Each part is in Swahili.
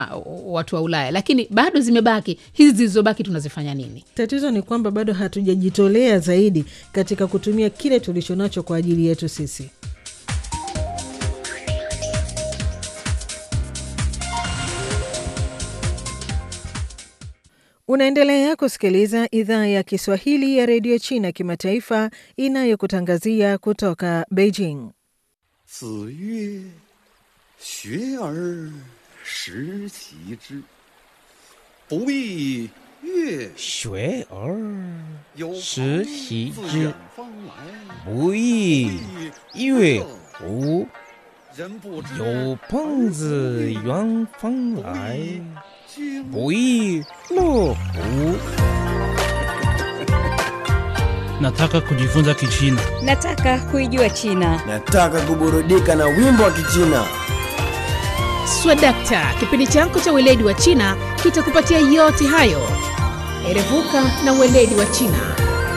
uh, watu wa Ulaya, lakini bado zimebaki hizi zilizobaki, tunazifanya nini? Tatizo ni kwamba bado hatujajitolea zaidi katika kutumia kile tulichonacho kwa ajili yetu sisi. Unaendelea kusikiliza idhaa ya Kiswahili ya redio China kimataifa inayokutangazia kutoka Beijing. 子曰：“学而时齐之，不亦乐学而有时朋习自之远方来， 不亦乐乎？ 人不知有朋自远方来， 经不亦乐乎？ Nataka kujifunza Kichina. Nataka kuijua China. Nataka kuburudika na wimbo wa Kichina. Swadakta, kipindi chako cha weledi wa China kitakupatia yote hayo. Erevuka na weledi wa China.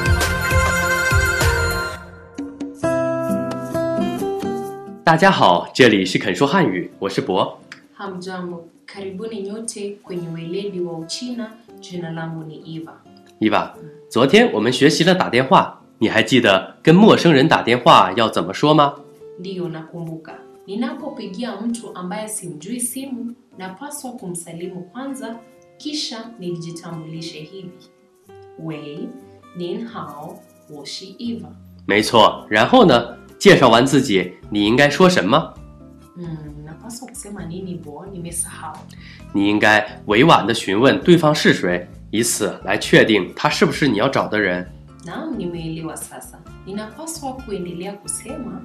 大家好，这里是肯说汉语，我是博。 Hamjambo, karibuni nyote kwenye weledi wa Uchina. Jina langu ni Eva. 伊娃，昨天我们学习了打电话，你还记得跟陌生人打电话要怎么说吗？ Ndiyo, nakumbuka. Ninapopigia mtu ambaye simjui simu, napaswa kumsalimu kwanza, kisha nijitambulishe hivi: Wei, nin hao, 我是 Eva. 没错，然后呢，介绍完自己，你应该说什么？ Hmm, napaswa kusema nini bo? Nimesahau. 你应该委婉地询问对方是谁，以此来确定他是不是你要找的人。 Naam, nimeelewa sasa. Ninapaswa kuendelea kusema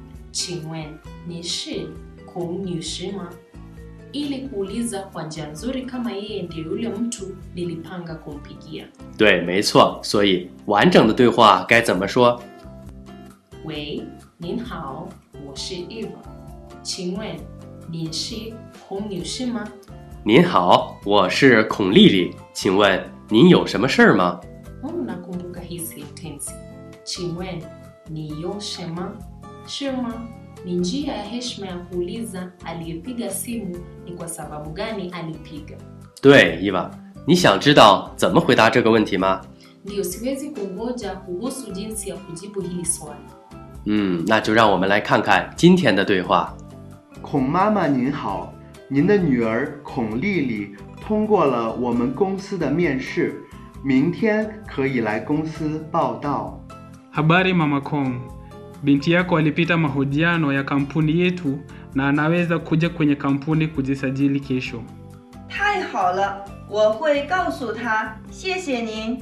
Qingwen ni shi kung ni shi ma ili kuuliza kwa njia nzuri kama yeye ndiyo yule mtu nilipanga kumpigia. 对，没错。所以完整的对话该怎么说？ 喂，您好，我是 Eva。请问你是孔女士吗？ 您好，我是孔丽丽，请问您有什么事儿吗？ Oh, nakumbuka hii sentensi. Chingwen ni yoshema shema ni njia ya heshima ya kuuliza aliyepiga simu ni kwa sababu gani alipiga. 对，伊娃，你想知道怎么回答这个问题吗？ Ndiyo, siwezi kungoja kuhusu jinsi ya kujibu hili swali. 嗯，那就让我们来看看今天的对话。 孔妈妈您好，您的女儿孔丽丽通过了我们公司的面试，明天可以来公司报到。 Habari mama Kong, binti yako alipita mahojiano ya kampuni yetu na anaweza kuja kwenye kampuni kujisajili kesho. 太好了，我会告诉他，谢谢您。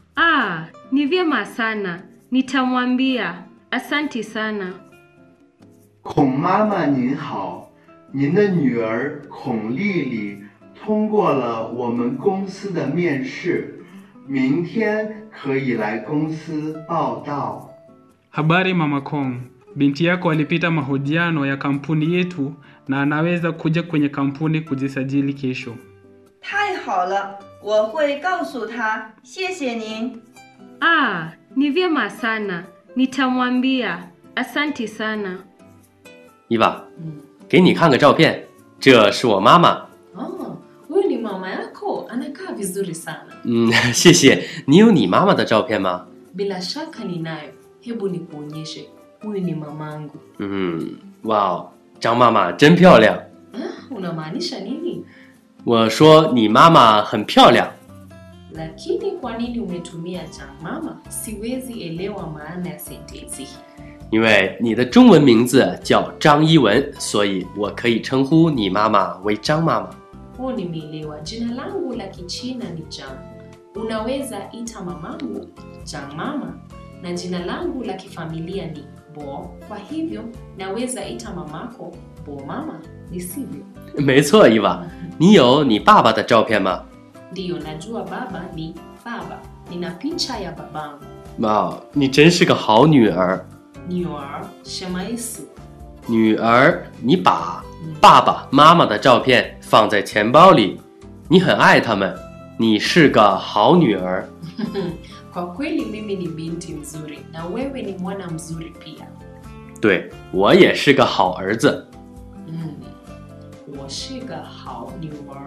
Ah, ni vyema sana. Nitamwambia. Asanti sana. 孔妈妈您好，您的女儿孔丽丽通过了我们公司的面试，明天可以来公司报到。 Habari mama Kong, binti yako alipita mahojiano ya kampuni yetu na anaweza kuja kwenye kampuni kujisajili kesho. 太好了，我会告诉他，谢谢您。 Ah, ni vyema sana. Nitamwambia. Asanti sana. 伊娃，给你看个照片，这是我妈妈。 Oh, huyu ni mama yako, anakaa vizuri sana. 嗯，谢谢。你有你妈妈的照片吗？ Bila shaka ninayo. Hebu nikuonyeshe. Huyu ni mamangu. 嗯，哇哦，张妈妈真漂亮。 Ah, unamaanisha nini? 我说你妈妈很漂亮。 Lakini kwa nini umetumia cha mama? Siwezi elewa maana ya sentensi hii. 因为你的中文名字叫张一文，所以我可以称呼你妈妈为张妈妈。 Oh, nimeelewa. Jina langu la Kichina ni Jang. Unaweza ita mamangu Jang mama, na jina langu la kifamilia ni Bo. Kwa hivyo naweza ita mamako Bo mama, ni sivyo? 没错，伊娃，你有你爸爸的照片吗？ Ndiyo, najua baba ni baba. Nina picha ya babangu. 哇，你真是个好女儿。 Nior Shemaisu. 女儿，你把爸爸妈妈的照片放在钱包里，你很爱他们，你是个好女儿。 Kwa kweli mimi ni binti mzuri na wewe ni mwana mzuri pia. 对我也是个好儿子。 Mm. 我是个好女儿。